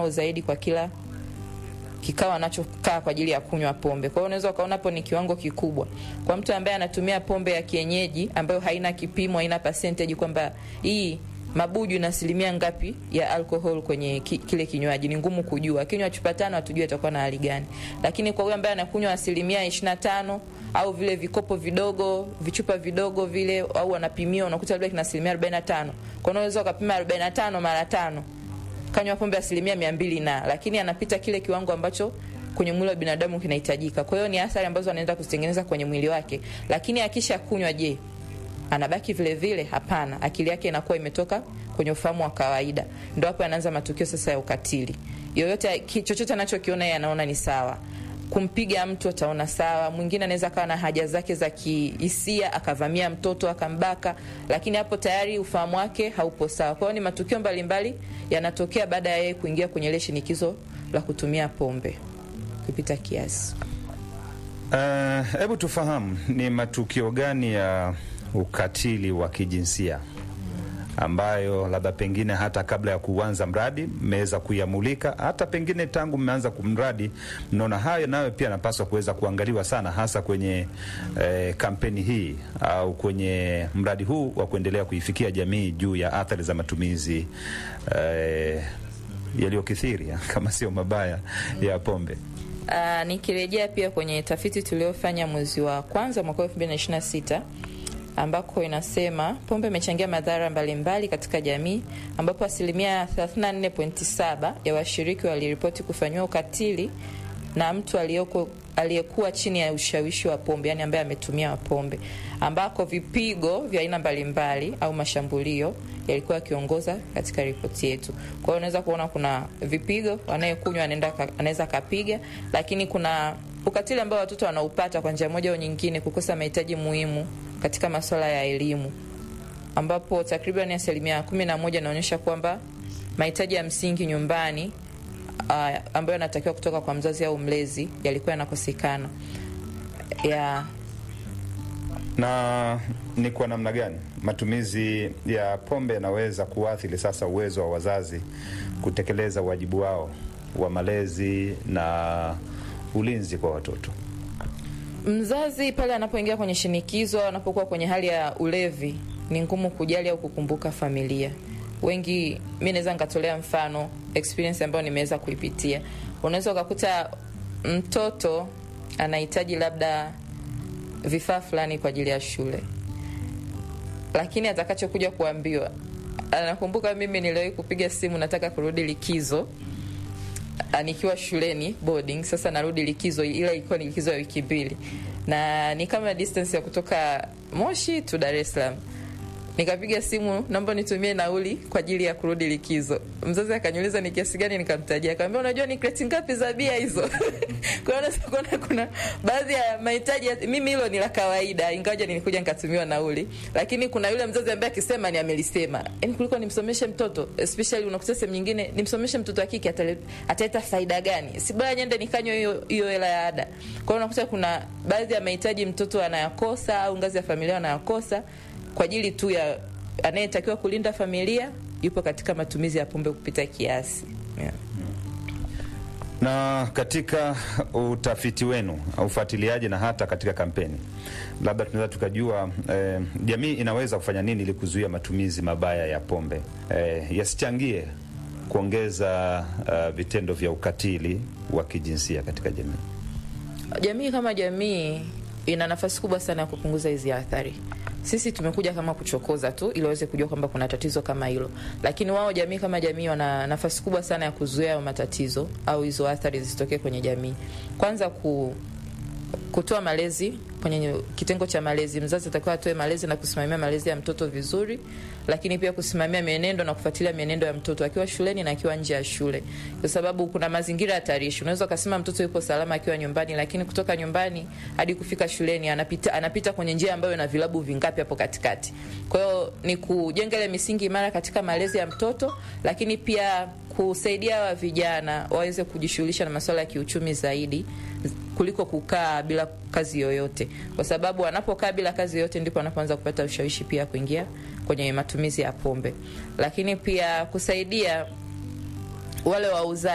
au zaidi kwa kila kikao anachokaa kwa ajili ya kunywa pombe. Kwa hiyo unaweza ukaona hapo ni kiwango kikubwa kwa mtu ambaye anatumia pombe ya kienyeji ambayo haina kipimo, haina percentage kwamba hii mabuju na asilimia ngapi ya alcohol kwenye ki, kile kinywaji ni ngumu kujua. Akinywa chupa tano hatujui atakuwa na hali gani, lakini kwa huyo ambaye anakunywa asilimia 25 au vile vikopo vidogo vichupa vidogo vile, au anapimia unakuta labda kina asilimia 45, kwa hiyo unaweza ukapima 45 mara tano kanywa pombe asilimia mia mbili na lakini anapita kile kiwango ambacho kwenye mwili wa binadamu kinahitajika. Kwa hiyo ni athari ambazo anaenda kuzitengeneza kwenye mwili wake, lakini akisha kunywa, je, anabaki vile vile? Hapana, akili yake inakuwa imetoka kwenye ufahamu wa kawaida. Ndo hapo anaanza matukio sasa ya ukatili. Yoyote chochote anachokiona yeye anaona ni sawa kumpiga mtu ataona sawa. Mwingine anaweza akawa na haja zake za kihisia akavamia mtoto akambaka, lakini hapo tayari ufahamu wake haupo sawa. Kwa hiyo ni matukio mbalimbali yanatokea baada ya yeye kuingia kwenye ile shinikizo la kutumia pombe kupita kiasi. Hebu uh, tufahamu ni matukio gani ya ukatili wa kijinsia ambayo labda pengine hata kabla ya kuanza mradi mmeweza kuyamulika, hata pengine tangu mmeanza kumradi mnaona hayo nayo pia napaswa kuweza kuangaliwa sana, hasa kwenye eh, kampeni hii au kwenye mradi huu wa kuendelea kuifikia jamii juu ya athari za matumizi eh, yaliyokithiri kama sio mabaya ya pombe. Uh, nikirejea pia kwenye tafiti tuliofanya mwezi wa kwanza mwaka 2026 ambako inasema pombe imechangia madhara mbalimbali katika jamii, ambapo asilimia 34.7 ya washiriki waliripoti kufanyiwa ukatili na mtu aliyoko aliyekuwa chini ya ushawishi wa pombe, yani ambaye ametumia pombe, ambako vipigo vya aina mbalimbali au mashambulio yalikuwa yakiongoza katika ripoti yetu. Kwa hiyo unaweza kuona kuna vipigo, anayekunywa anaweza akapiga, lakini kuna ukatili ambao watoto wanaupata kwa njia moja au nyingine, kukosa mahitaji muhimu katika masuala ya elimu ambapo takriban asilimia kumi na moja inaonyesha kwamba mahitaji ya msingi nyumbani uh, ambayo yanatakiwa kutoka kwa mzazi au mlezi yalikuwa yanakosekana. Yeah. Na ni kwa namna gani matumizi ya pombe yanaweza kuathiri sasa uwezo wa wazazi kutekeleza wajibu wao wa malezi na ulinzi kwa watoto? Mzazi pale anapoingia kwenye shinikizo, anapokuwa kwenye hali ya ulevi, ni ngumu kujali au kukumbuka familia. Wengi, mi naweza nikatolea mfano experience ambayo nimeweza kuipitia. Unaweza ukakuta mtoto anahitaji labda vifaa fulani kwa ajili ya shule, lakini atakachokuja kuambiwa, anakumbuka, mimi niliwahi kupiga simu, nataka kurudi likizo nikiwa shuleni boarding. Sasa narudi likizo, ila ilikuwa ni likizo ya wiki mbili, na ni kama distance ya kutoka Moshi tu Dar es Salaam. Nikapiga simu, naomba nitumie nauli kwa ajili ya kurudi likizo. Mzazi akaniuliza ni kiasi gani, nikamtajia, akamwambia unajua ni kreti ngapi za bia hizo? Kwa hiyo kuna, kuna baadhi ya mahitaji mimi hilo ni la kawaida, ingawaje nilikuja nikatumiwa nauli, lakini kuna yule mzazi ambaye akisema ni amelisema. Yani kuliko nimsomeshe mtoto, especially unakuta sehemu nyingine, nimsomeshe mtoto wa kike ataleta faida gani? Si bora nyende nikanywe hiyo hiyo hela ya ada. Kwa hiyo unakuta kuna baadhi ya mahitaji mtoto anayakosa au ngazi ya familia anayakosa kwa ajili tu ya anayetakiwa kulinda familia yupo katika matumizi ya pombe kupita kiasi yeah. Na katika utafiti wenu au ufuatiliaji na hata katika kampeni, labda tunaweza tukajua eh, jamii inaweza kufanya nini ili kuzuia matumizi mabaya ya pombe eh, yasichangie kuongeza uh, vitendo vya ukatili wa kijinsia katika jamii. Jamii kama jamii ina nafasi kubwa sana ya kupunguza hizi athari. Sisi tumekuja kama kuchokoza tu ili waweze kujua kwamba kuna tatizo kama hilo, lakini wao jamii kama jamii wana nafasi kubwa sana ya kuzuia hayo matatizo au hizo athari zisitokee kwenye jamii. Kwanza ku, kutoa malezi kwenye kitengo cha malezi. Mzazi atakiwa atoe malezi na kusimamia malezi ya mtoto vizuri, lakini pia kusimamia mienendo na kufuatilia mienendo ya mtoto akiwa shuleni na akiwa nje ya shule, kwa sababu kuna mazingira hatarishi. Unaweza ukasema mtoto yupo salama akiwa nyumbani, lakini kutoka nyumbani hadi kufika shuleni anapita, anapita kwenye njia ambayo ina vilabu vingapi hapo katikati. Kwa hiyo ni kujenga ile misingi imara katika malezi ya mtoto, lakini pia kusaidia wa vijana waweze kujishughulisha na masuala ya kiuchumi zaidi kuliko kukaa bila kazi yoyote, kwa sababu wanapokaa bila kazi yoyote ndipo wanapoanza kupata ushawishi pia kuingia kwenye matumizi ya pombe, lakini pia kusaidia wale wauzaji